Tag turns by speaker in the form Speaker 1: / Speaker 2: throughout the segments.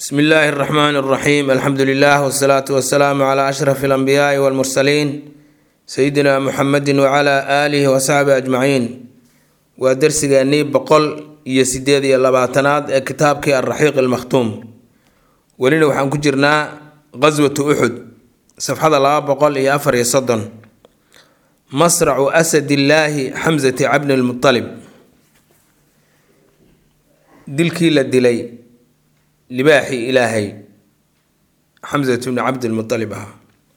Speaker 1: bsmi illaahi اraxmaan اraxiim alxamdu lilah wsalaatu wasalaamu cla ashraf اlanbiyaai wاlmursaliin sayidina muxamedi wcla aalihi wasaxbi ajmaciin waa dersigeennii boqol iyo sideed iyo labaatanaad ee kitaabkii alraxiiq almakhtuum welina waxaan ku jirnaa qaswatu uxud safxada laba boqol iyo afar iyo soddon masracu asadillaahi xamsati cabni lmualib dilkii la dilay libaaxii ilaahay xamsat bni cabdilmualib ahaa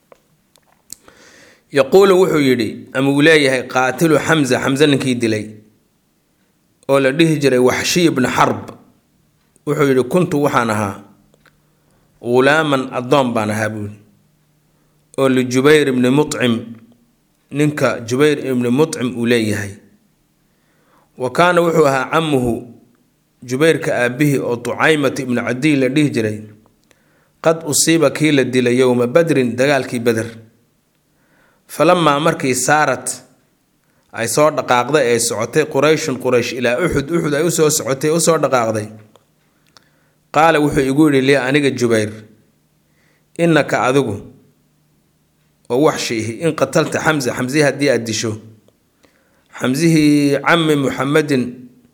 Speaker 1: yaquulu wuxuu yidhi ama uu leeyahay qaatilu xamsa xamse ninkii dilay oo la dhihi jiray waxshiy bni xarb wuxuu yidhi kuntu waxaan ahaa ghulaaman addoon baan ahaa buuli oo lijubayr ibni mucim ninka jubayr ibni mucim uu leeyahay wa kaana wuxuu ahaa camuhu jubayrka aabihii oo tucaymata ibnu cadiy la dhihi jiray qad usiiba kii la dilay yowma badrin dagaalkii beder falamaa markii saarat ay soo dhaqaaqday ee socotay qurayshun quraysh ilaa uxud uxud ay usoo socotay usoo dhaqaaqday qaala wuxuu igu yidhi li aniga jubayr innaka adigu oo waxshiihi in qatalta xamsa xamsihii haddii aada disho xamsihii cami muxamedin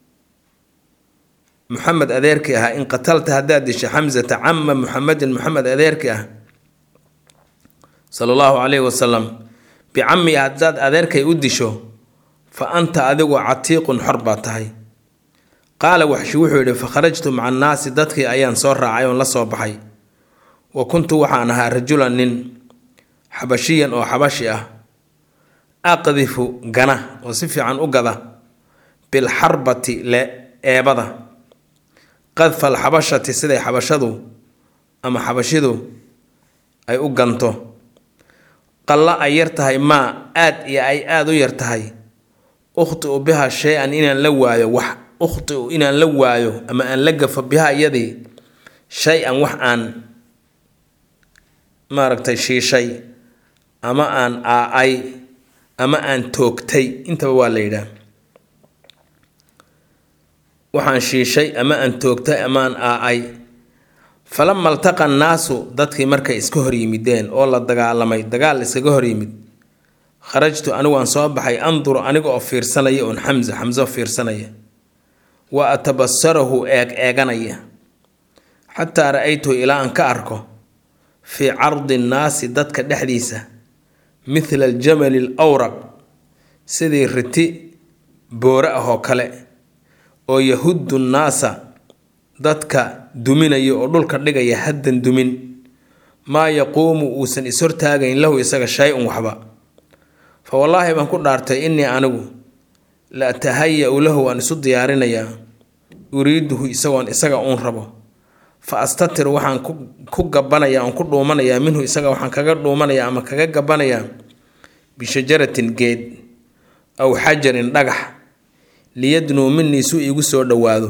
Speaker 1: muxamed adeerkii ahaa in qatalta haddaad disho xamsata cama muxamedin muxamed adeerkii ah sala allahu calayhi wasalam bicami haddaad adeerkay u disho fa anta adigu catiiqun xor baa tahay qaala waxshi wuxuu yidhi fa kharajtu maca annaasi dadkii ayaan soo raacay oon la soo baxay wa kuntu waxaan ahaa rajulan nin xabashiyan oo xabashi ah aqdifu gana oo si fiican u gada bilxarbati le eebada qadfa alxabashati siday xabashadu ama xabashidu ay u ganto qalla ay yar tahay maa aad iyo ay aada u yar tahay ukhtiu biha shay-an inaan la waayo wax ukhtiu inaan la waayo ama aan la gafo biha iyadii shay-an wax aan maaragtay shiishay ama aan aa-ay ama aan toogtay intaba waa la yidhaah waxaan shiishay ama aan toogtay ama aan aa-ay falama altaqa annaasu dadkii markay iska hor yimideen oo la dagaalamay dagaal iskaga hor yimid kharajtu anigu aan soo baxay anduru aniga oo fiirsanaya oon xamsa xamso fiirsanaya wa atabasarahu eeg eeganaya xataa ra-aytuhu ilaa aan ka arko fii cardi nnaasi dadka dhexdiisa mithla aljamali al awraq sidii riti boore ah oo kale oo yahuddu nnaasa dadka duminaya oo dhulka dhigaya haddan dumin maa yaquumu uusan ishortaagayn lahu isaga shay-un waxba fa wallaahi baan ku dhaartay innii anigu la atahaya-u lahu waan isu diyaarinayaa uriiduhu isagoon isaga uun rabo fa astatir waxaan ku gabbanayaa oon ku dhuumanayaa minhu isaga waxaan kaga dhuumanayaa ama kaga gabbanayaa bishajaratin geed aw xajarin dhagax liyadnuu minii suu iigu soo dhowaado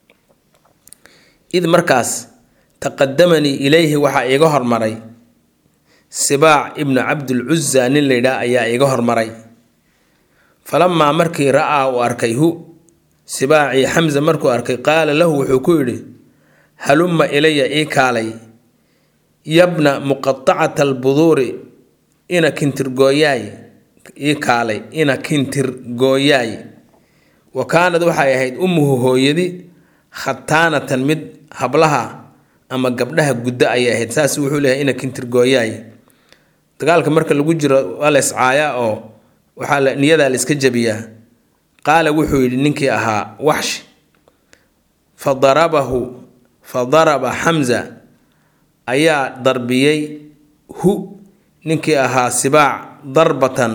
Speaker 1: id markaas taqadamanii ilayhi waxaa iiga hormaray sibaac ibnu cabdilcuza nin laydhaah ayaa iiga hormaray falamaa markii ra-aa uu arkay hu sibaacii xamsa markuu arkay qaala lahu wuxuu ku yidhi halumma ilaya ii kaalay yabna muqatacata albuduuri ina kintirgooyaay ii kaalay ina kintirgooyaay wa kaanad waxay ahayd ummuhu hooyadi khataanatan mid hablaha ama gabdhaha guddo ayay ahayd saas wuxuu leeyahay ina kintirgooyaay dagaalka marka lagu jiro waa la iscaayaa oo waxaa la niyadaa la iska jabiyaa qaala wuxuu yidhi ninkii ahaa waxshi fa darabahu fa daraba xamsa ayaa darbiyey hu ninkii ahaa sibaac darbatan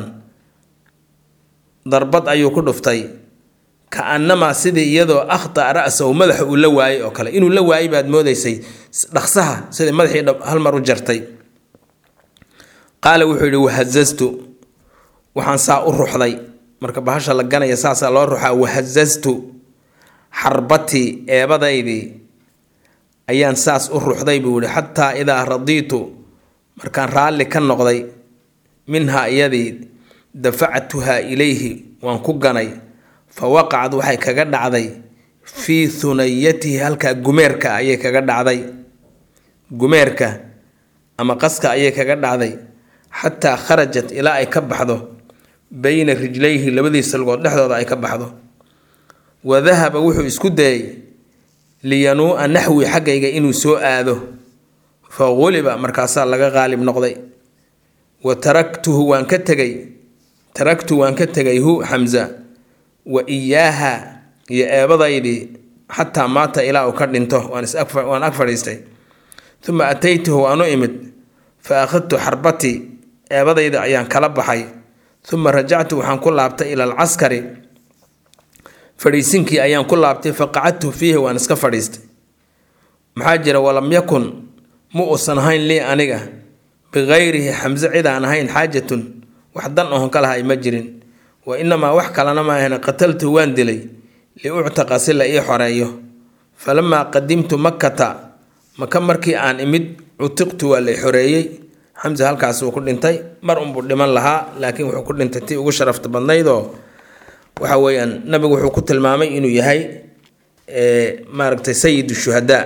Speaker 1: darbad ayuu ku dhuftay ka-annamaa sidii iyadoo akhta ra-sahu madaxa uu la waayey oo kale inuu la waayey baad moodaysay dhaqsaha sidii madaxii hal mar u jartay qaala wuxuu yidhi wahazastu waxaan saa u ruxday marka bahasha la ganaya saasaa loo ruxaa wahazastu xarbatii eebadaydii ayaan saas u ruxday buu yihi xataa idaa radiitu markaan raalli ka noqday minhaa iyadii dafactuhaa ilayhi waan ku ganay fa waqacad waxay kaga dhacday fii hunayatihi halkaa gumeerka ayay kaga dhacday gumeerka ama qaska ayay kaga dhacday xataa kharajat ilaa ay ka baxdo bayna rijlayhi labadiisa lugood dhexdooda ay ka baxdo wa dahaba wuxuu isku dayay liyanuu'a naxwi xaggayga inuu soo aado fa quliba markaasaa laga qaalib noqday wa taraktuhu waan ka tegay taraktu waan ka tegay hu xamza wa iyaaha iyo eebadaydii xataa maata ilaa uu ka dhinto waan ag fadhiistay uma ataytuhu waan u imid fa akhadtu xarbatii eebadayda ayaan kala baxay uma rajactu waxaan ku laabtay ila alcaskari fadhiisinkii ayaan ku laabtay fa qacadtu fiihi waan iska fadhiistay maxaa jira walam yakun ma uusan ahayn lii aniga bikayrihi xamse cid aan ahayn xaajatun wax dan ohon ka lahay ma jirin wa inamaa wax kalena ma ahan qataltu waan dilay liuctaqa si la ii xoreeyo falamaa qadimtu makkata maka markii aan imid cutiqtu waa la xoreeyey xamse halkaas uu ku dhintay mar unbuu dhiman lahaa laakiin wuxuu ku dhintay tii ugu sharafta badnaydoo waxa weeyaan nabigu wuxuu ku tilmaamay inuu yahay maaragtay sayid shuhadaa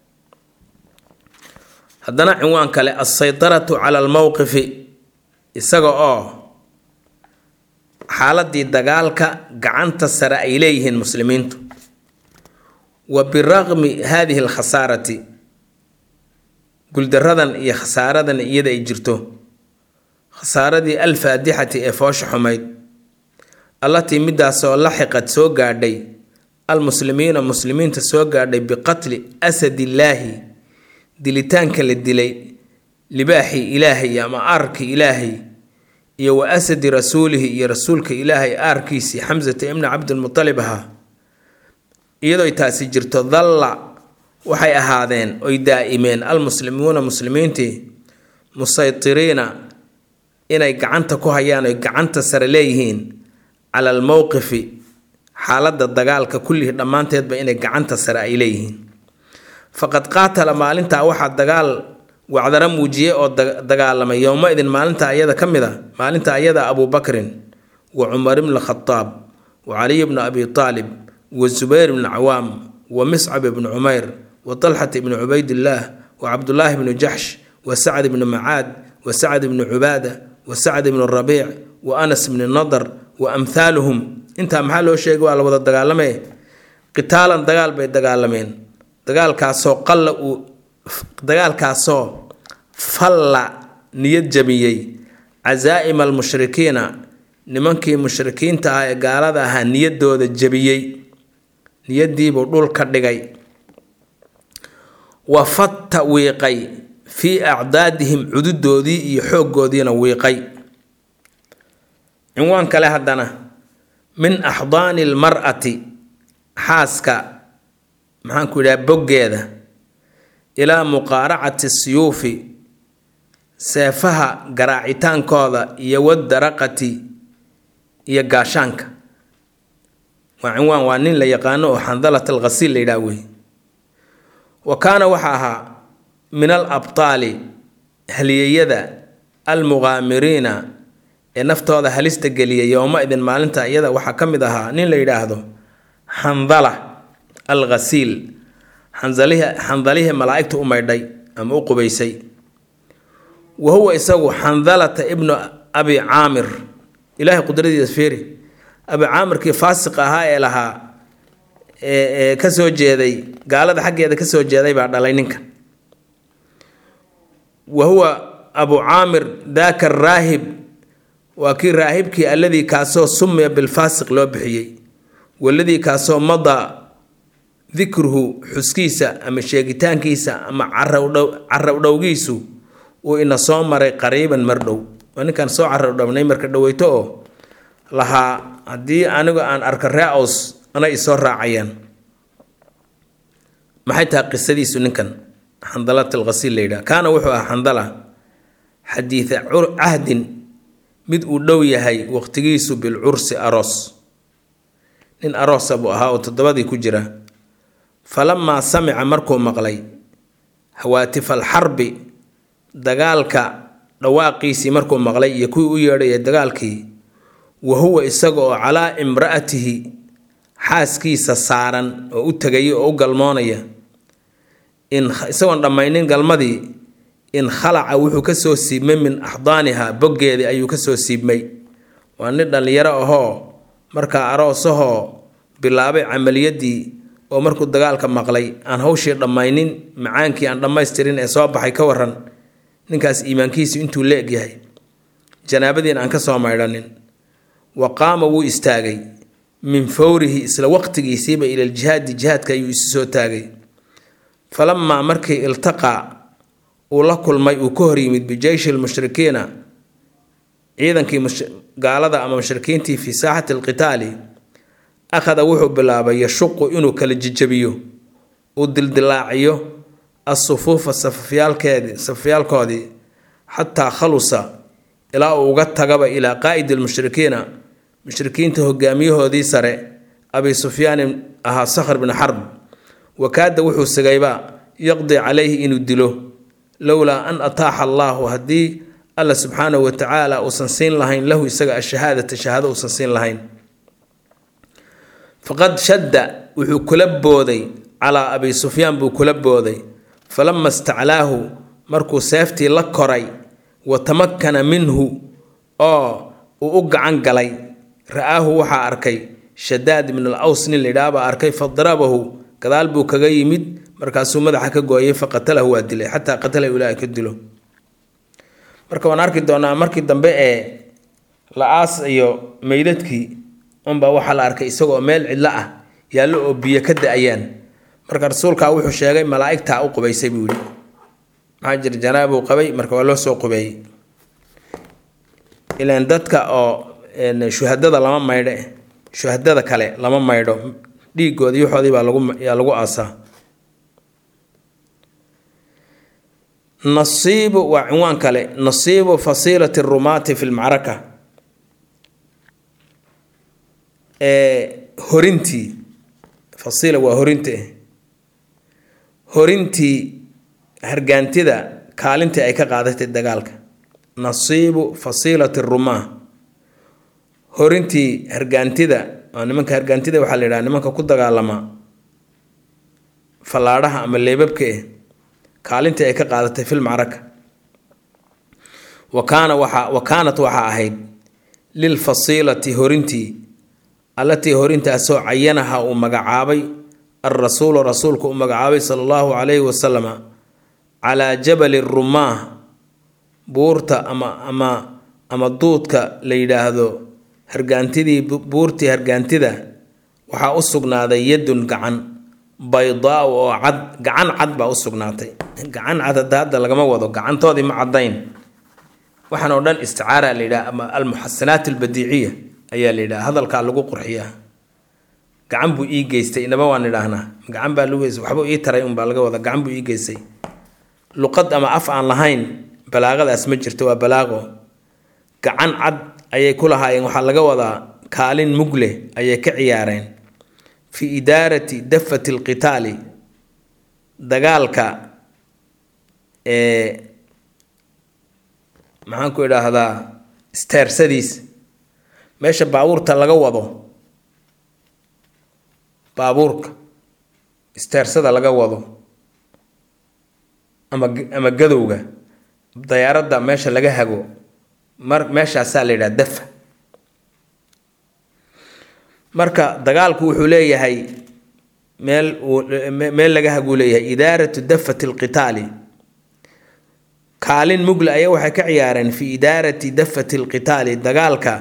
Speaker 1: haddana cinwaan kale alsaydaratu cala almowqifi isaga oo xaaladii dagaalka gacanta sare ay leeyihiin muslimiintu wa biraqmi hadihi alkhasaarati guldaradan iyo khasaaradan iyada ay jirto khasaaradii alfaadixati ee foosha xumayd allatii midaasoo laxiqad soo gaadhay almuslimiina muslimiinta soo gaadhay biqatli asadillaahi dilitaanka la dilay libaaxii ilaahay ama aarkii ilaahay iyo wa asadi rasuulihi iyo rasuulka ilaahay aarkiisii xamsata ibni cabdilmutalib ahaa iyadooy taasi jirto dalla waxay ahaadeen oy daa'imeen almuslimuuna muslimiintii musaytiriina inay gacanta ku hayaan oy gacanta sare leeyihiin cala almowqifi xaaladda dagaalka kullihii dhammaanteedba inay gacanta sare ay leeyihiin faqad qaatala maalintaa waxaa dagaal wacdara muujiyey oo dagaalamay yowma-idin maalinta ayada ka mid a maalinta ayada abubakrin wa cumar ibni khadaab wa caliy bni abi taalib wa zubayr bni cawaam wa miscab ibni cumayr wa talxat ibni cubaydillaah wa cabdulaahi bni jaxsh wa sacd ibni macaad wa sacd ibni cubaada wa sacd ibni rabiic wa anas bni nadar wa amthaaluhum intaa maxaa loo sheegay waa la wada dagaalamee qitaalan dagaal bay dagaalameen dagaalkaasoo qalla uu dagaalkaasoo falla niyad jabiyey casaa'ima almushrikiina nimankii mushrikiinta ah ee gaalada ahaa niyaddooda jabiyey niyaddiibuu dhul ka dhigay wa fatta wiiqay fii acdaadihim cududoodii iyo xooggoodiina wiiqay cinwaan kale haddana min axdaani almar'ati xaaska maxaanku yidhaha boggeeda ilaa muqaaracati siyuufi seefaha garaacitaankooda iyo wadaraqati iyo gaashaanka waa cinwaan waa nin la yaqaano oo xandalat alghasiil la yidhaha wey wa kaana waxa ahaa min al abtaali haliyeyada almuqaamiriina ee naftooda halista geliyay yowma-idin maalinta iyada waxaa ka mid ahaa nin la yidhaahdo xandala al ghasiil xandalihi xandalihii malaa'igta u maydhay ama u qubaysay wa huwa isagu xandalata ibnu abi caamir ilaahay qudradiisa fiiri abi caamirkii faasiq ahaa ee lahaa ee kasoo jeeday gaalada xaggeeda kasoo jeeday baa dhalay ninkan wa huwa abu caamir daaka raahib waa kii raahibkii alladii kaasoo sumiya bilfaasiq loo bixiyey waladii kaasoo madaa dikruhu xuskiisa ama sheegitaankiisa ama carabdhowgiisu uu ina soo maray qariiban mar dhow waa ninkaan soo carabdhownay marka dhoweyto oo lahaa haddii anigu aan arka ree aws ana isoo raacayaan maxay tahay qisadiisu ninkan xandalat alghasiil la yidhaha kaana wuxuu ahaa xandala xadiida cahdin mid uu dhow yahay waqtigiisu bilcursi aroos nin aroosa buu ahaa oo toddobadii ku jira falamaa samica markuu maqlay hawaatifal xarbi dagaalka dhawaaqiisii markuu maqlay iyo kuwii u yeedhaya dagaalkii wa huwa isaga oo calaa imra'atihi xaaskiisa saaran oo u tegaya oo u galmoonaya isagoon dhammaynin galmadii in khalaca wuxuu kasoo siibmay min axdaaniha boggeedii ayuu kasoo siibmay waa nin dhallinyaro ahoo markaa aroosahoo bilaabay camaliyadii oo markuu dagaalka maqlay aan hawshii dhammaynin macaankii aan dhammaystirin ee soo baxay ka waran ninkaas iimaankiisu intuu la egyahay janaabadiin aan ka soo maydhanin wa qaama wuu istaagay min fawrihi isla waqtigiisiiba ila ljihaadi jihaadka ayuu isu soo taagay falamaa markii iltaqaa uu la kulmay uu ka hor yimid bijeyshi lmushrikiina ciidankii gaalada ama mushrikiintii fii saaxati alqitaali akhada wuxuu bilaabay yashuqu inuu kala jijabiyo uu dildilaaciyo asufuufa safafyaalkeedii safafyaalkoodii xataa khalusa ilaa uu uga tagaba ilaa qaa'idi lmushrikiina mushrikiinta hogaamiyahoodii sare abi sufyaanin ahaa sakhr bni xarb wakaada wuxuu sigayba yaqdi calayhi inuu dilo lowlaa an ataaxa allaahu haddii alla subxaanahu watacaala uusan siin lahayn lahu isaga ashahaadata shahaado uusan siin lahayn faqad shadda wuxuu kula booday calaa abi sufyaan buu kula booday falama istaclaahu markuu seeftii la koray wa tamakkana minhu oo uu u gacan galay ra-aahu waxaa arkay shadaad ibn al aws nin layidhaahbaa arkay fadarabahu gadaal buu kaga yimid markaasuu madaxa ka gooyay faqatalahu waa dilay xataa qatalahu ilaahay ka dilo marka waan arki doonaa markii dambe ee la-aas iyo meydadkii unbaa waxaa la arkay isagoo meel cidlo ah yaallo oo biyo ka da-ayaan marka rasuulkaa wuxuu sheegay malaa'igtaa u qubaysay buu yihi maxaa jira janaabuu qabay marka waa loo soo qubeeyey ilaan dadka oo shuhadada lama maydhe shuhadada kale lama maydho dhiigooda yoxoodii baa lagu yaa lagu aasaa nasiibu waa cinwaan kale nasiibu fasiilati rumaati fi lmacraka horintii fasiila waa horinta horintii hargaantida kaalintii ay ka qaadatay dagaalka nasiibu fasiilati rumaa horintii hargaantida waa nimanka hargaantida waxaa la yidhaha nimanka ku dagaalama fallaadhaha ama leebabka eh kaalintii ay ka qaadatay fil macraka wa kaana waxaa wa kaanat waxaa ahayd lilfasiilati horintii allatii horintaasoo cayanaha uu magacaabay alrasuulu rasuulku uu magacaabay sala allahu calayhi wasalama calaa jabali rumaah buurta ama ama ama duudka la yidhaahdo hargaantidii buurtii hargaantida waxaa u sugnaaday yadun gacan baydaa oo cad gacan cad baa u sugnaatay gacan cad hadda hadda lagama wado gacantoodii ma caddayn waxaan oo dhan isticaara la yidhaha ama almuxasanaat albadiiciya ayaa la yidhaha hadalkaa lagu qurxiyaa gacan buu ii geystay inaba waan idhaahnaa gacan baa lagu geystay waxbuu ii taray unbaa laga wada gacan buu ii geystay luqad ama af aan lahayn balaaqadaas ma jirto waa balaaqo gacan cad ayay ku lahaayeen waxaa laga wadaa kaalin mug leh ayay ka ciyaareen fi idaarati dafati alqitaali dagaalka ee maxaan ku idhaahdaa isteersadiis meesha baabuurta laga wado baabuurka isteersada laga wado ama ama gadowga dayaaradda meesha laga hago mar meeshaasaa la yidhaha dafa marka dagaalku wuxuu leeyahay meel meel laga haguu leeyahay idaaratu dafati alqitaali kaalin mugle ayaa waxay ka ciyaareen fi idaarati dafati alqitaali dagaalka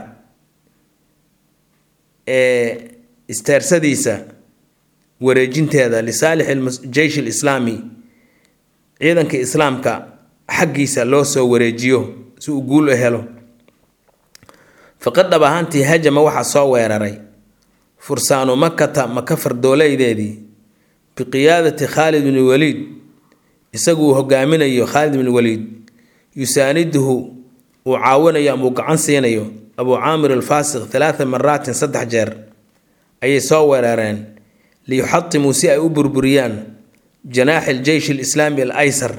Speaker 1: ee isteersadiisa wareejinteeda lisaalix jeysh alislaami ciidanka islaamka xaggiisa loo soo wareejiyo si uu guul u helo faqad dhab ahaantii hajama waxaa soo weeraray fursaanu makata maka fardoolaydeedii biqiyaadati khaalid bni waliid isagu uu hogaaminayo khaalid bni waliid yusaaniduhu uu caawinayo ama uu gacan siinayo abuu caamir alfaasiq talaata maraatin saddex jeer ayay soo weerareen liyuxatimuu si ay u burburiyaan janaaxi aljeysh alislaami al aysar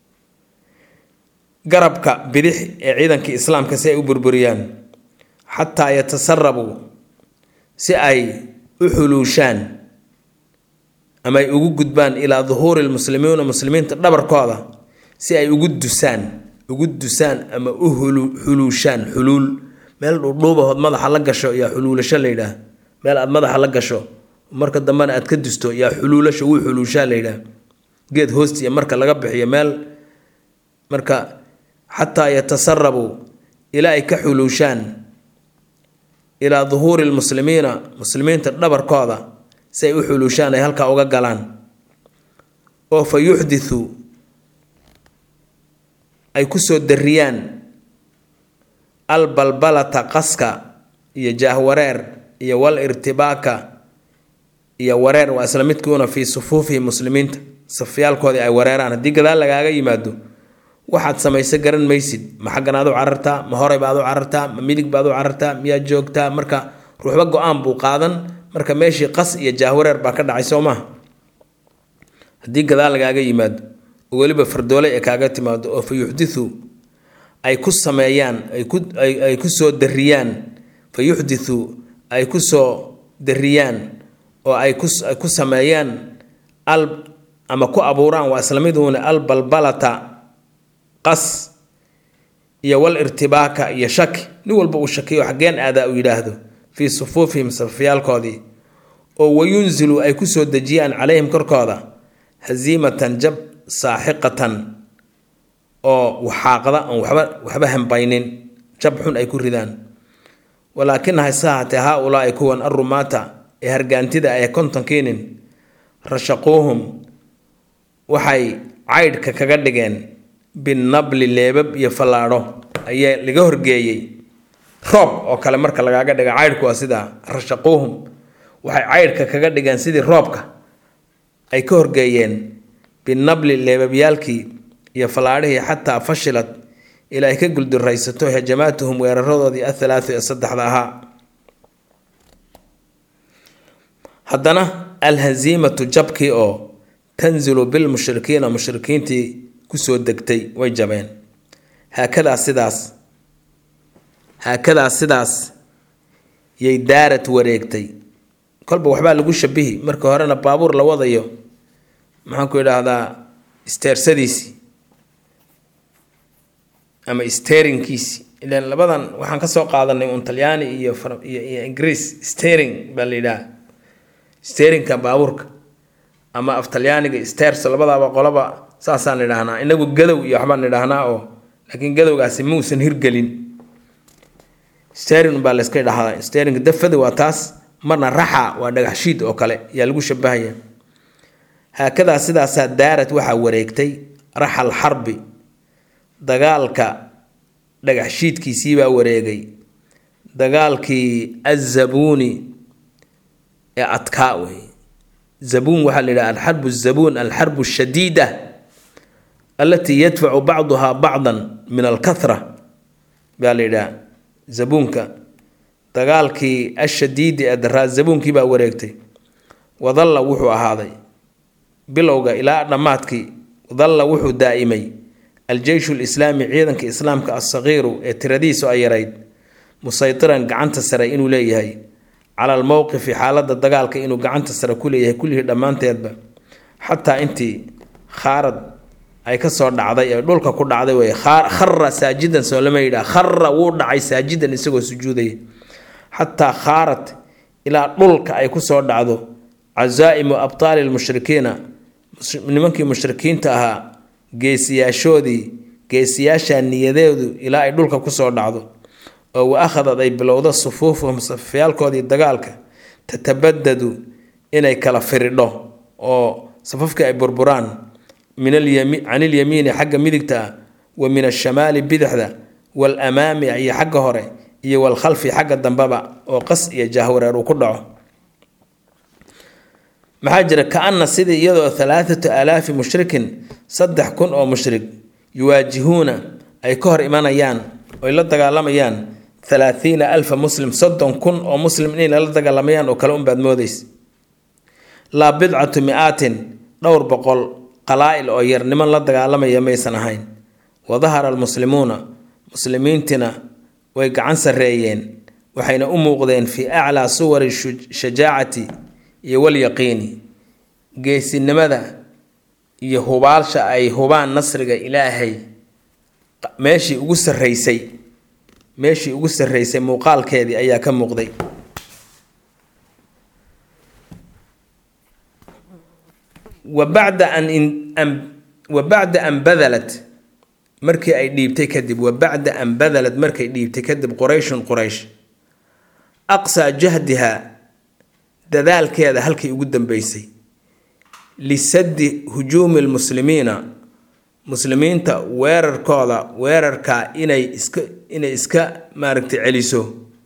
Speaker 1: garabka bidix ee ciidankii islaamka si ay u burburiyaan xataa yatasarabuu si ay u xuluushaan ama ay ugu gudbaan ilaa duhuuri lmuslimiina muslimiinta dhabarkooda si ay ugu dusaan ugu dusaan ama u xuluushaan xuluul meel dhuudhuubahood madaxa la gasho yaa xuluulasho la yidhaah meel aad madaxa la gasho marka dambena aad ka dusto yaa xuluulasho wuu xuluushaa la yidhaah geed hoostiya marka laga bixiyo meel marka xataa yatasarabu ilaa ay ka xuluushaan ilaa duhuuri lmuslimiina muslimiinta dhabarkooda si ay u xuluushaan ay halkaa uga galaan oo fa yuxdithu ay kusoo dariyaan albalbalata qaska iyo jaahwareer iyo wal irtibaaka iyo wareer waa isla midkuuna fii sufuufihi muslimiinta safyaalkoodii ay wareeraan haddii gadaal lagaaga yimaado waxaad samayso garan maysid ma xaggan aad u carartaa ma horey baad u carartaa ma midig baad u carartaa miyaad joogtaa marka ruuxba go-aan buu qaadan marka meeshii qas iyo jaahwareer baa ka dhacay soo maha haddii gadaal lagaaga yimaado oo weliba fardoole ee kaaga timaado oo fa yuxdithu ay ku sameeyaan ay ku soo dariyaan fa yuxdithu ay ku soo dariyaan oo ay ku sameeyaan al ama ku abuuraan waa isla miduuna albalbalata qas iyo wal irtibaaka iyo shaki nin walba uu shakiyo xaggeen aadaa uu yidhaahdo fii sufuufihim safyaalkoodii oo wayunzilu ay ku soo dejiyaan calayhim korkooda hasiimatan jab saaxiqatan oo waxaaqda oon waxba waxba hambaynin jab xun ay ku ridaan walaakina hase ahaatee haa ulaa'i kuwan arumaata ee hargaantida ay kontonkiinin rashaquuhum waxay caydhka kaga dhigeen binabli leebab iyo fallaadho ayaa laga horgeeyey roob oo kale marka lagaaga dhiga caydhku waa sidaa rashaquuhum waxay caydhka kaga dhigeen sidii roobka ay ka horgeeyeen binabli leebabyaalkii iyo fallaadhihii xataa fashilad ilaa ay ka gulduraysato hajamaatuhum weeraradoodii athalaathu ee saddexda ahaa haddana alhaziimatu jabkii oo tanzilu bilmushrikiina mushrikiintii kusoo degtay way jabeen haakadaa sidaas haakadaa sidaas yay daarad wareegtay kolba waxbaa lagu shabihi marka horena baabuur la wadayo maxaan ku idhaahdaa isteersadiisii ama sterinkiisi ilan labadan waxaan ka soo qaadanay un talyaani iyo iyo ingiriis stering baa la yidhaha sterinka baabuurka ama af talyaaniga sters labadaaba qolaba saasaan idhaahnaa inagu gadow iyo waxbaan idhaahnaa oo laakiin gadowgaasi muusan hirgelin sterin baa layska dhahdaa sterinka dafada waa taas marna raxa waa dhagaxshiid oo kale yaa lagu shabahaya haakadaa sidaasaa daarad waxaa wareegtay raxal xarbi dagaalka dhagaxshiidkiisiibaa wareegay dagaalkii azabuuni ee adkaa wey zabuun waxaa la yidhaha alxarbu zabuun alxarbu shadiida alatii yadfacu bacduhaa bacdan min alkahra baa la yidhaha zabuunka dagaalkii ashadiidi ee daraa zabuunkii baa wareegtay wadalla wuxuu ahaaday bilowga ilaa dhammaadkii dalla wuxuu daa'imay aljeyshu lislaami ciidanka islaamka alsagiiru ee tiradiisu ay yarayd musaytiran gacanta sare inuu leeyahay cala almowqifi xaaladda dagaalka inuu gacanta sare ku leeyahay kullihii dhammaanteedba xataa intii khaarad ay ka soo dhacday ee dhulka ku dhacday wey khara saajidan soo lama yidhaha khara wuu dhacay saajidan isagoo sujuudaya xataa khaarad ilaa dhulka ay ku soo dhacdo casaa'imu abtaali lmushrikiina nimankii mushrikiinta ahaa geesiyaashoodii geesiyaasha niyadeedu ilaa ay dhulka kusoo dhacdo oo wa akhadad ay bilowdo sufuufuhum safyaalkoodii dagaalka tatabadadu inay kala firidho oo safafkii ay burburaan min can ilyamiini xagga midigta ah wa min ashamaali bidixda waalamaami iyo xagga hore iyo walkhalfi xagga dambeba oo qas iyo jahwareer uu ku dhaco maxaa jira ka-ana sidii iyadoo halaathatu aalaafi mushrikin saddex kun oo mushrik yuwaajihuuna ay ka hor imanayaan oy la dagaalamayaan halaathiina alfa muslim soddon kun oo muslim inay lala dagaalamayaan oo kale unbaad moodeys laa bidcatu mi-aatin dhowr boqol qalaa-il oo yar niman la dagaalamaya maysan ahayn wa dahara almuslimuuna muslimiintina way gacan sarreeyeen waxayna u muuqdeen fii aclaa suwari shajaacati iyo walyaqiini geesinimada iyo hubaalsha ay hubaan nasriga ilaahay meeshii ugu sarreysay meeshii ugu sarreysay muuqaalkeedii ayaa ka muuqday wa bacda an wa bacda an badalat markii ay dhiibtay kadib wa bacda an badalad markay dhiibtay kadib qurayshun quraysh aqsaa jahdiha dadaalkeeda halkii ugu dambeysay lisaddi hujuumi lmuslimiina muslimiinta weerarkooda weerarkaa inay iska inay iska maaragtay celiso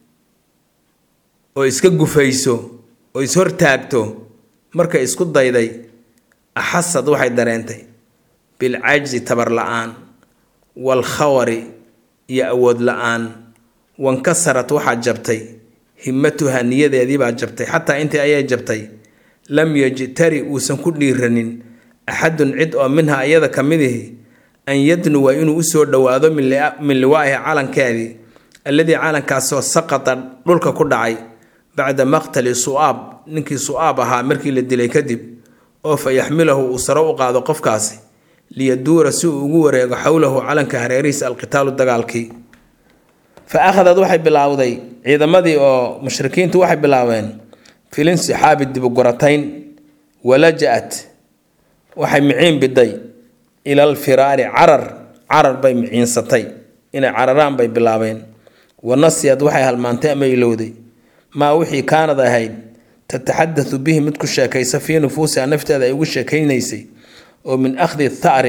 Speaker 1: oo iska gufayso oo ishortaagto markay isku dayday axasad waxay dareentay bilcajzi tabar la-aan waalkhawari iyo awood la-aan wankasarad waxaa jabtay himmatuha niyadeediibaa jabtay xataa intii ayay jabtay lam yajtari uusan ku dhiiranin axadun cid oo minha iyada ka midihi an yadnuwa inuu usoo dhowaado min liwaa'ihi calankeedii alladii calankaasoo saqata dhulka ku dhacay bacda maqtali su'aab ninkii su'aab ahaa markii la dilay kadib oo fa yaxmilahu uu saro u qaado qofkaasi liyaduura si uu ugu wareego xowlahu calanka hareerihiisa alqitaalu dagaalkii fa akhadad waxay bilaawday ciidamadii oo mushrikiintu waxay bilaabeen filinsixaabi dibuguratayn walaja-at waxay miciin biday ilal firaari carar carar bay miciinsatay inay cararaan bay bilaabeen wanasiyad waxay halmaantay ama ilowday maa wixii kaanad ahayd tataxadatu bihi mid ku sheekaysa fii nufuusiha nafteeda ay ugu sheekaynaysay oo min akhdi thari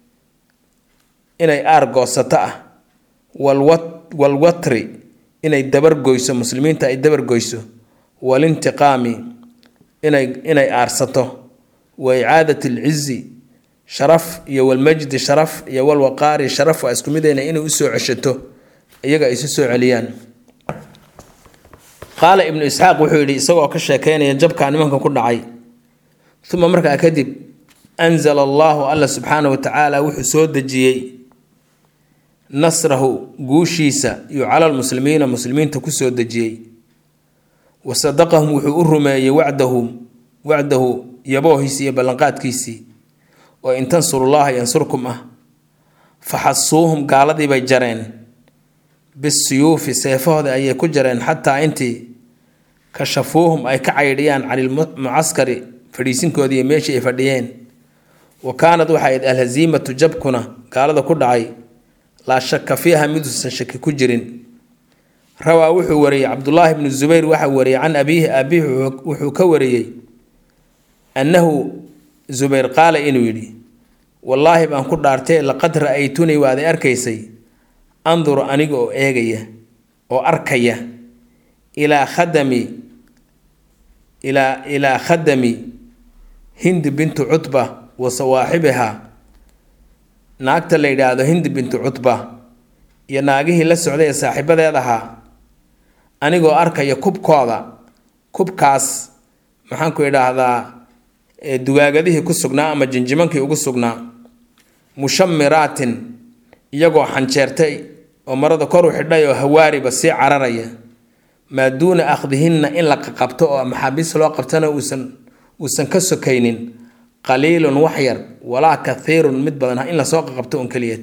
Speaker 1: inay aar goosato ah walwatri inay dabargoyso muslimiinta ay dabargoyso walintiqaami inay inay aarsato wa icaadat alcizi sharaf iyo walmajdi sharaf iyo walwaqaari sharaf waa isku midayna inay usoo ceshato iyaga ay isu soo celiyaan qaala ibnu isxaaq wuxuu yidhi isagoo ka sheekeynaya jabkaa nimanka ku dhacay uma markaa kadib anzala allahu alla subxaana wa tacaala wuxuu soo dejiyey nasrahu guushiisa iyo cala lmuslimiina muslimiinta kusoo dejiyey wa sadaqahum wuxuu u rumeeyey wacdahu wacdahu yaboohiisii iyo ballanqaadkiisii oo in tansurullaha yansurkum ah faxasuuhum gaaladii bay jareen bisuyuufi seefahooda ayay ku jareen xataa intii kashafuuhum ay ka caydhiyaan canilmucaskari fadhiisinkoodii iyo meeshii ay fadhiyeen wa kaanad waxay ayd alhaziimatu jabkuna gaalada ku dhacay laa shaka fiiha miduusan shaki ku jirin rawaa wuxuu wariyey cabdulaahi bnu zubayr waxaa wariyey can abiihi aabihi wuxuu ka wariyey annahu zubayr qaala inuu yidhi wallaahi baan ku dhaartay laqad ra-aytunii waaday arkaysay anduru aniga oo eegaya oo arkaya ilaa khadami ilaa ilaa khadami hindi bintu cutba wa sawaaxibiha naagta la yidhaahdo hindi bintu cutba iyo naagihii la socday ee saaxiibadeed ahaa anigoo arkaya kubkooda kubkaas maxaanku idhaahdaa dugaagadihii ku sugnaa ama jinjimankii ugu sugnaa mushamiraatin iyagoo xanjeertay oo marada kor u xidhay oo hawaariba sii cararaya maa duuna akhdihinna in la qaqabto oo maxaabiis loo qabtana uusan uusan ka sokaynin qaliilun wax yar walaa kathiirun mid badan in lasoo qaqabto un keliyad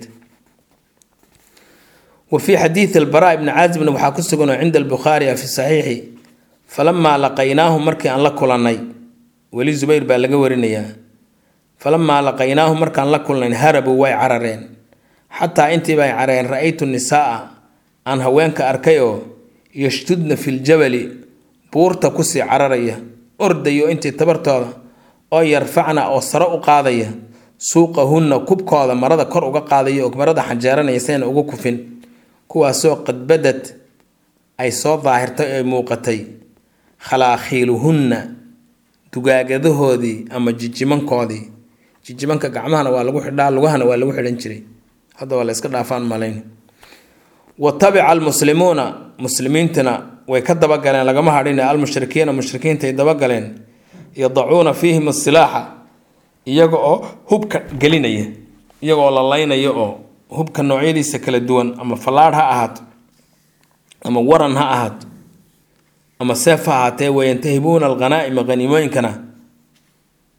Speaker 1: wa fii xadiidi albaraa ibni caazibna waxaa ku sugan oo cinda albukhaari fi saxiixi falamaa laqaynaahu markii aan la kulannay weli zubayr baa laga warinayaa falamaa laqaynaahu markaan la kulnayn harabuu way carareen xataa intiiba ay carareen ra-aytu nisaaa aan haweenka arkay oo yashtudna filjabali buurta kusii cararaya ordayo intii tabartooda oo yarfacna oo sare u qaadaya suuqahunna kubkooda marada kor uga qaadaya oo marada xanjeeranaya sayna ugu kufin kuwaasoo qadbadad ay soo daahirtay oo ay muuqatay khalaakiiluhunna dugaagadahoodii ama jijimankoodii jijimanka gacmahana waa lagu xidhaa lugahana waa lagu xidhan jiray hadda waa la iska dhaafaan malayn wa tabica almuslimuuna muslimiintana way ka dabagaleen lagama hadhin almushrikiina mushrikiintaay dabagaleen yadacuuna fiihim asilaaxa iyaga oo hubka gelinaya iyagaoo la laynaya oo hubka noocyadiisa kala duwan ama fallaadh ha ahaato ama waran ha ahaato ama seef ha ahaatee wayantahibuuna alghanaa'ima haniimooyinkana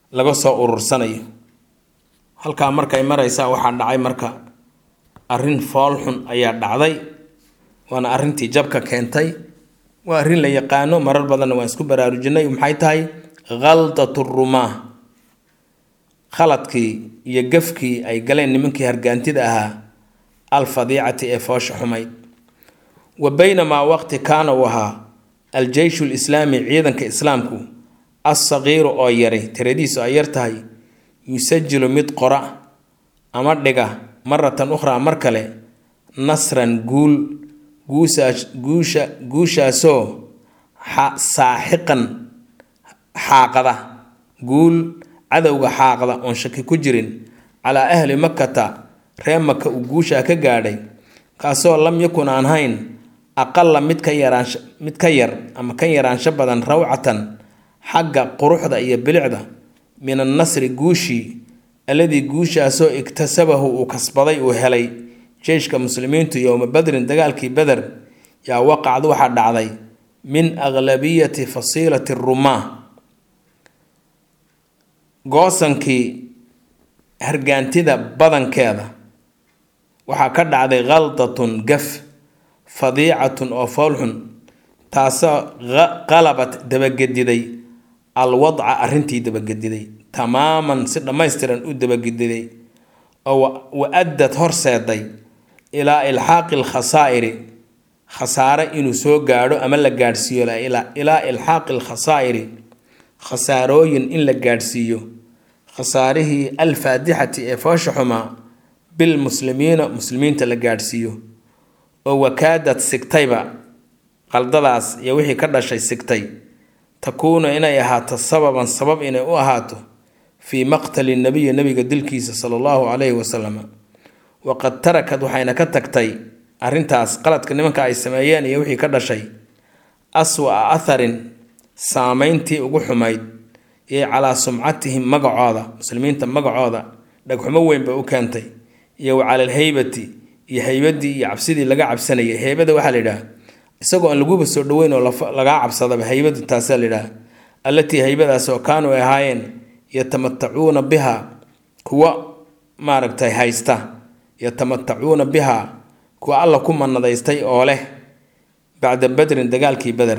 Speaker 1: laga soo urursanayo halkaa markay maraysaa waxaa dhacay marka arrin foolxun ayaa dhacday waana arrintii jabka keentay waa arrin la yaqaano marar badanna waan isku baraarujinay maxay tahay khaldatu rumaa khaladkii iyo gafkii ay galeen nimankii hargaantida ahaa alfadiicati ee foosha xumayd wa baynamaa waqti kaana uu ahaa al-jeyshu lislaami ciidanka islaamku assaqiiru oo yaray tiradiisu ay yar tahay yusajilu mid qora ama dhiga maratan ukhraa mar kale nasran guul guusaas guusha guushaasoo saaxiqan xaaqada guul cadowga xaaqda oon shaki ku jirin calaa ahli makata ree maka uu guushaa ka gaadhay kaasoo lam yakun aan hayn aqala mid ka yaraansha mid ka yar ama ka yaraansho badan rawcatan xagga quruxda iyo bilicda min annasri guushii alladii guushaasoo iktasabahu uu kasbaday uu helay jeyshka muslimiintu yowma badrin dagaalkii beder yaa waqacd waxaa dhacday min aglabiyati fasiilati rumaa goosankii hargaantida badankeeda waxaa ka dhacday khaldatun gaf fadiicatun oo foolxun taasoo qalabat dabagediday alwadca arrintii dabagediday tamaaman si dhammaystiran u dabagediday oo wa-addad horseeday ilaa ilxaaqi alkhasaa'iri khasaare inuu soo gaadho ama la gaadhsiiyo ilaa ilxaaqi alkhasaa'iri khasaarooyin in la gaadhsiiyo khasaarihii alfaadixati ee foosha xumaa bilmuslimiina muslimiinta la gaadhsiiyo oo wakaadad sigtayba qaldadaas iyo wixii ka dhashay sigtay takuunu inay ahaato sababan sabab inay u ahaato fii maqtali nabiyi nabiga dilkiisa sala allahu calayhi wasalam waqad tarakad waxayna ka tagtay arrintaas qaladka nimanka ay sameeyeen iyo wixii ka dhashay aswa-a atharin saameyntii ugu xumayd iyo calaa sumcatihim magacooda muslimiinta magacooda dhagxumo weyn bay u keentay iyo wa cala alheybati iyo heybadii iyo cabsidii laga cabsanayay heybada waxaa la yidhaha isagoo aan laguba soo dhaweyn oo lagaa cabsadaba heybadu taasaa la yidhaha allatii heybadaas oo kaanuu ay ahaayeen yatamatacuuna biha kuwa maaragtay haysta yatamatacuuna biha kuwa alla ku manadaystay oo leh bacda badrin dagaalkii beder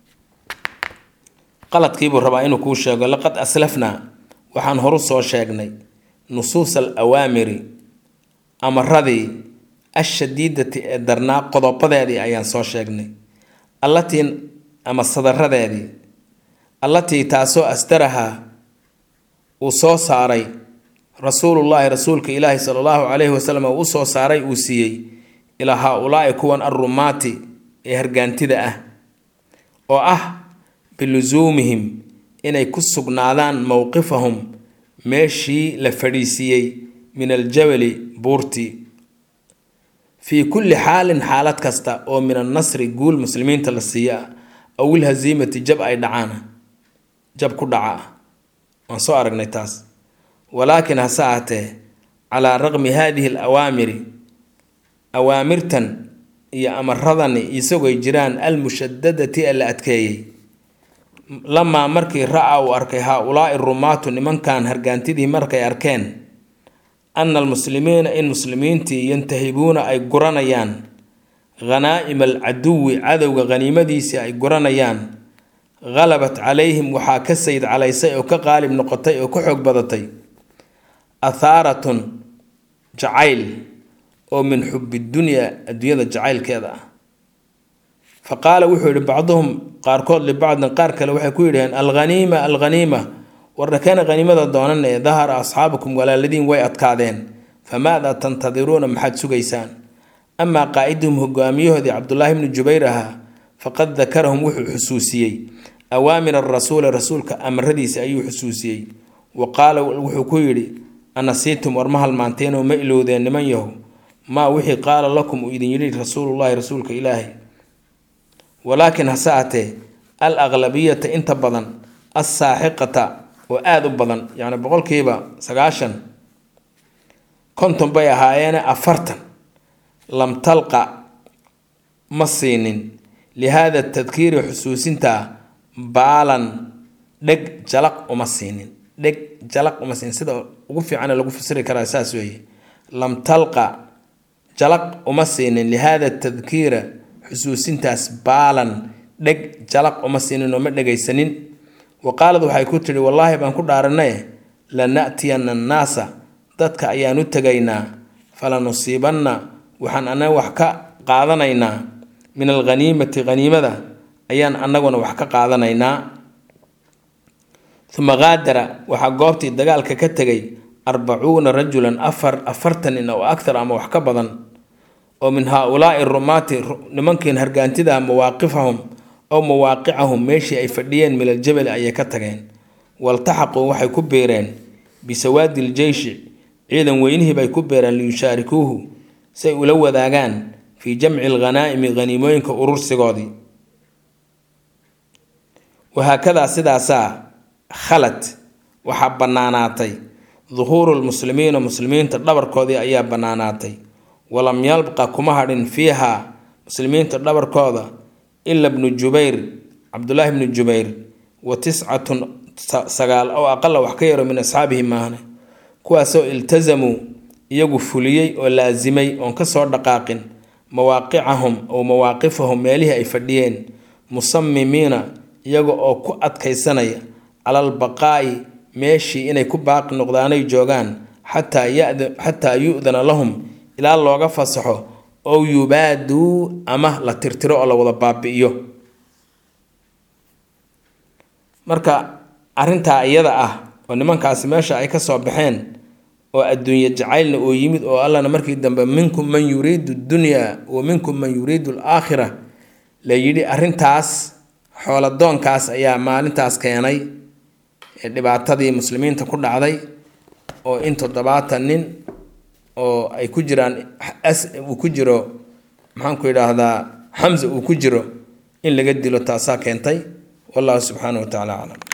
Speaker 1: qaladkiibuu rabaa inuu kuu sheego laqad aslafnaa waxaan horu soo sheegnay nusuusa al awaamiri amaradii ashadiidati ee darnaa qodobadeedii ayaan soo sheegnay allatii ama sadaradeedii allatii taasoo asdarahaa uu soo saaray rasuulullaahi rasuulka ilaahi sala allahu calayhi wasalam uu usoo saaray uu siiyey ilaa haa-ulaa'i kuwan arrumaati ee hargaantida ah oo ah bilusuumihim inay ku sugnaadaan mowqifahum meeshii la fadhiisiiyey min aljabali buurtii fii kulli xaalin xaalad kasta oo min annasri guul muslimiinta la siiya aw ilhasiimati jab ay dhacaana jab ku dhaca ah waan soo aragnay taas walaakin hase ahatee calaa raqmi haadihi al awaamiri awaamirtan iyo amaradani isagoy jiraan almushadadati ee la adkeeyey lamaa markii ra-a uu arkay haa-ulaa'i rumaatu nimankan hargaantidii markay arkeen ana almuslimiina in muslimiintii yantahibuuna ay guranayaan khanaa'ima alcaduwi cadowga khaniimadiisii ay guranayaan khalabat calayhim waxaa ka sayd calaysay oo ka qaalib noqotay oo ka xoog badatay athaaratun jacayl oo min xubi dunyaa adduunyada jacaylkeeda ah fa qaala wuxuu yihi bacduhum qaarkood libacdin qaar kale waxay ku yidhaheen alghaniima alghaniima warnakeena haniimada doonan ee dahara asxaabukum walaaladiin way adkaadeen famaadaa tantadiruuna maxaad sugaysaan amaa qaa'iduhum hogaamiyahoodii cabdulaahi bnu jubayr ahaa faqad dakarahum wuxuu xusuusiyey awaamir arasuuli rasuulka amaradiisa ayuu xusuusiyey wa qaala wuxuu ku yidhi anasiitum war ma halmaanteenoo ma ilowdeen niman yahow maa wixii qaala lakum uu idin yidhi rasuulullaahi rasuulka ilaahi walaakin hase atee al aqlabiyata inta badan assaaxiqata oo aada u badan yacni boqolkiiba sagaashan konton bay ahaayeene afartan lam talqa ma siinin lihaada tadkiiri xusuusinta baalan dheg jalaq uma siinin dheg jalaq uma siin sida ugu fiicane lagu fasiri karaa saas weeye lam talqa jalaq uma siinin lihaada tadkiira xusuusintaas baalan dheg jalaq uma siinin oo ma dhegaysanin wa qaalad waxay ku tidhi wallaahi baan ku dhaaranaye lana'tiyana annaasa dadka ayaan u tegaynaa falanusiibanna waxaan annaga wax ka qaadanaynaa min alghaniimati haniimada ayaan annaguna wax ka qaadanaynaa uma qaadara waxaa goobtii dagaalka ka tegay arbacuuna rajulan afar afartan nin oo akthar ama wax ka badan oo min haa-ulaai rumaati nimankiin hargaantidaha mawaaqifahum ow mawaaqicahum meeshii ay fadhiyeen milal jabali ayay ka tageen waltaxaquu waxay ku beereen bisawaadi iljeyshi ciidan weynihii bay ku beereen liyushaarikuuhu say ula wadaagaan fii jamci alghanaa'imi haniimooyinka urursigoodii wahaakadaa sidaasaa khalad waxaa bannaanaatay duhuuru lmuslimiina muslimiinta dhabarkoodii ayaa bannaanaatay walam yalqa kuma hadhin fiiha muslimiinta dhabarkooda ila bnu jubayr cabdulaahi bnu jubayr wa tiscatun sagaal oo aqala wax ka yaro min asxaabihi maahne kuwaasoo iltasamuu iyagu fuliyey oo laasimay oon kasoo dhaqaaqin mawaaqicahum ow mawaaqifahum meelihii ay fadhiyeen musamimiina iyaga oo ku adkaysanaya cala albaqaa'i meeshii inay ku baaqi noqdaanay joogaan xataa yada xataa yu-dana lahum ilaa looga fasaxo ow yubaaduu ama la tirtiro oo la wada baabi'iyo marka arrintaa iyada ah oo nimankaasi meesha ay ka soo baxeen oo adduunye jacaylna oo yimid oo allana markii dambe minkum man yuriidu dunyaa wa minkum man yuriidu alaakhira la yidhi arrintaas xooladoonkaas ayaa maalintaas keenay ee dhibaatadii muslimiinta ku dhacday oo in toddobaatan nin oo ay ku jiraan uu ku jiro maxaanku yidhaahdaa xamsa uu ku jiro in laga dilo taasaa keentay wallahu subxaanahu wa tacala aclam